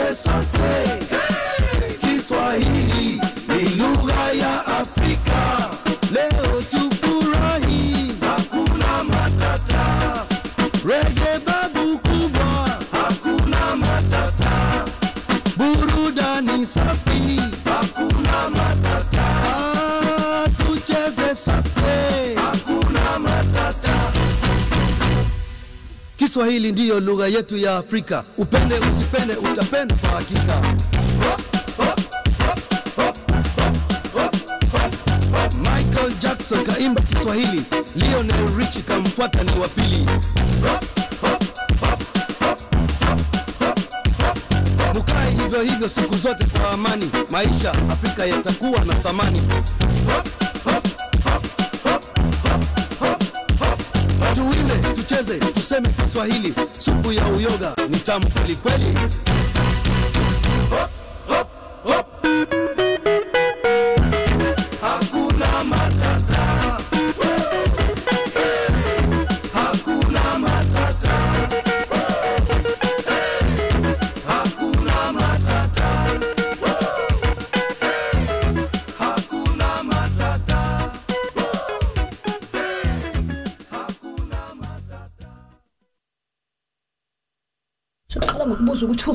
tucheze sote. Kiswahili ni lugha ya Afrika. Leo tufurahi, hakuna matata. Rege babu kubwa, hakuna matata. Burudani safi, hakuna matata. Ah, tucheze sote, hakuna matata. Kiswahili ndiyo lugha yetu ya Afrika. Upende usipende, utapenda kwa hakika. Michael Jackson kaimba Kiswahili, Lionel Richie kamfuata ni wa pili. Mukae hivyo hivyo siku zote kwa amani, maisha Afrika yatakuwa na thamani. Tuimbe, tucheze, tuseme Kiswahili, supu ya uyoga ni tamu kweli kweli. Hakuna matata. Hakuna matata. Hakuna matata. Hakuna matata. siqala ngokubuza ukuthi